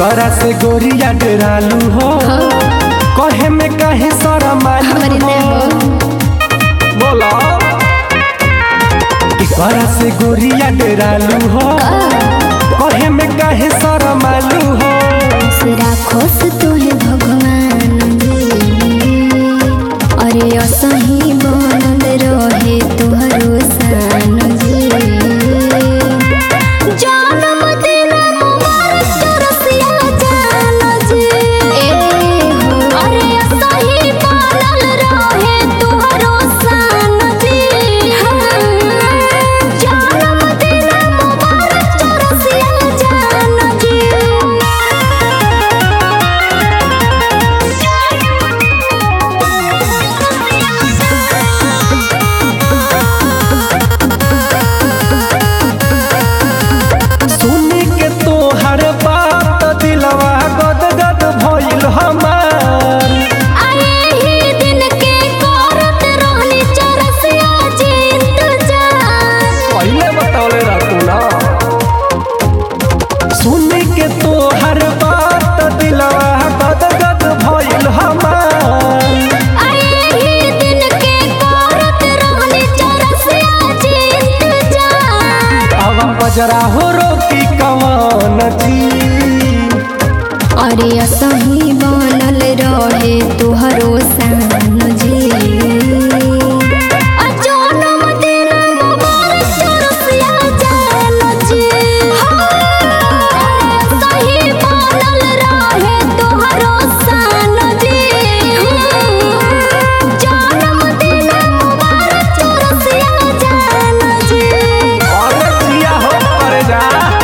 केकरा से गोरिया डरालू हो कहे में काहे सारा मालूम हमारी हो ने हो बोला केकरा से गोरिया डरालू हो कहे में काहे सारा मालूम हो राखोस तोहे भगवान जी अरे असही बनल रहे तोहरो सान जी जन्म दिन मुबारक चरसिया जान जी ए हो अरे असही बनल रहे तोहरो सान जी जन्म दिन मुबारक चरसिया जान जी सुनी के तोहर बात दिलवा गद गद भइल हमार आए ही दिन के करत रहनी चरसिया जी इंतजार पहले बतौले रहतू ना सुनी के तोहर बात दिलवा गद गद भइल हमार आए ही दिन के करत रहनी चरसिया जी इंतजार अब बजरा हो रोकी कवन जी अरे असही बनल रहे तोहरो सान जी आ जनम दिन मुबारक चरसिया जान जी अरे असही बनल रहे तोहरो सान जी जनम दिन मुबारक चरसिया जान जी और जिया हो कर जा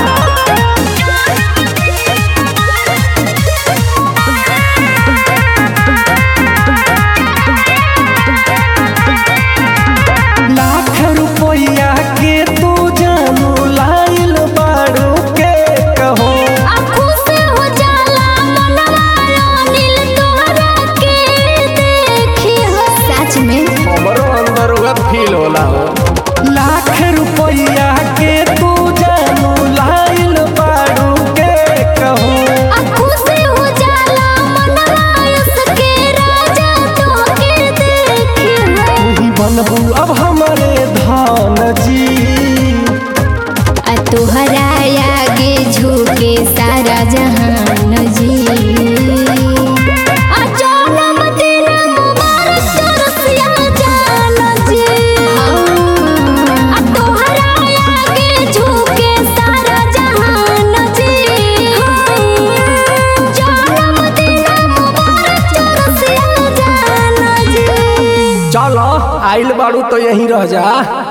लाख रुपया के तू जानू लाइल बाड़ू के कहो आँखों से हो जाला मनवा अनिल तोहरा के देखी हो सच में हमरो अंदर उहे फील होला हो लाख रुपया के तू जानू लाइल बाड़ू के कहो आँखों से हो जाला मनवा उसके राजा तोहके देखी हो तू ही बनबू अब हमारे धान जी आ तोहरा आगे झुके सारा जहान जी आ जनम दिन मुबारक चरसिया जान जी आ तोहरा आगे झुके सारा जहान जी जनम दिन मुबारक चरसिया जान जी चलो आइल बाड़ू तो यहीं रह जा